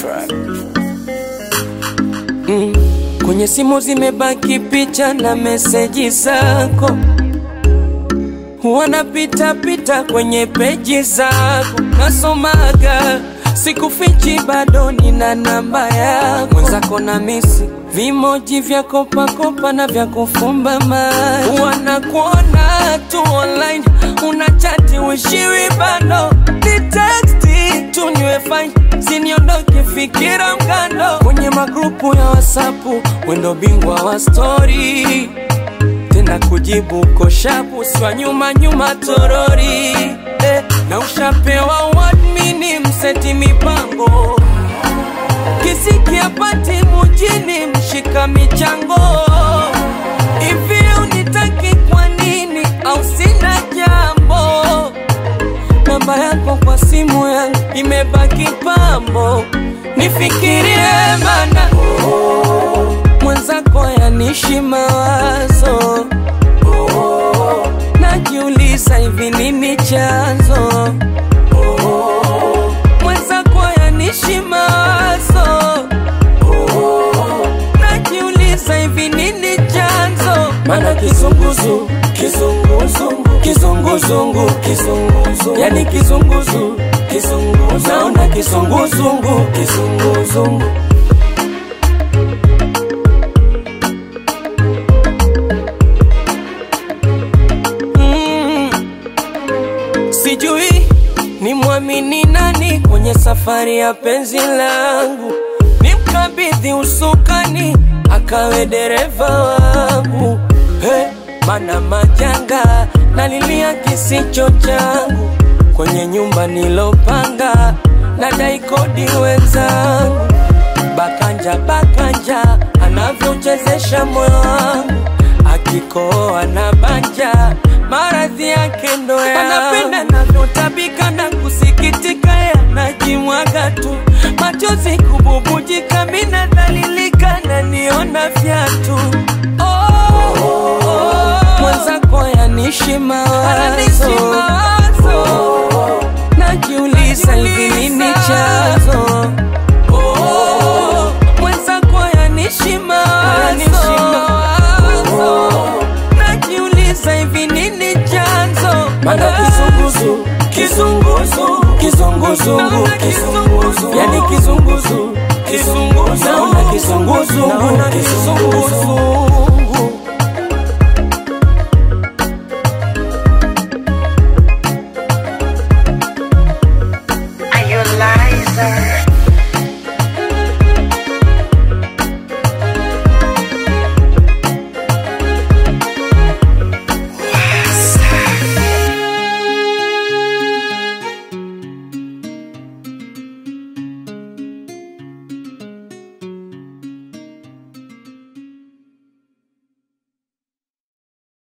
track. Mm. Kwenye simu zimebaki picha na meseji zako, wanapita pita kwenye peji zako, nasomaga sikufichi, bado nina namba yako. Mwenzako na misi vimoji vya kopakopa na vya kufumba macho, wanakuona tu online, unachati wishiwi bado ni teksti tu niwe fine, siniondoke fikira mkando kwenye magrupu ya wasapu, wendo bingwa wa stori tena kujibu koshapu swa nyuma nyuma torori eh, na ushapewa wadmini mseti mipango kisikia pati mujini mshika michango hivi unitaki kwa nini au sina jambo namba yako kwa simu yangu imebaki pambo nifikirie mana mwenzako yanishi mawazo najiuliza hivi nini chanzo mwenzako yanishi mawazo najiuliza hivi nini chanzo mana kizunguzu kizunguzungu kizunguzungu kizunguzungu yani kizunguzu kizunguzu naona kizunguzungu kizunguzungu Mm. Sijui ni mwamini nani kwenye safari ya penzi langu, nimkabidhi usukani akawe dereva wangu. Hey, mana majanga nalilia kisicho changu kwenye nyumba nilopanga, nadai kodi wenzangu bakanja bakanja anavyochezesha moyo wangu akikoa na banja maradhi yake ndo ya anapenda navyotabika na kusikitika yanajimwaga tu machozi kububujika mina dhalilika na niona vyatu oh, oh, oh. mwenzako yanishi mawazo oh, najiuliza hivi nini chanzo Oh, mwenzako yanishi mawazo najiuliza hivi nini chanzo mana kizunguzu kizunguzu kizunguzungu kizunguzu yani kizunguzu kizunguzu naona kizunguzungu kizunguzu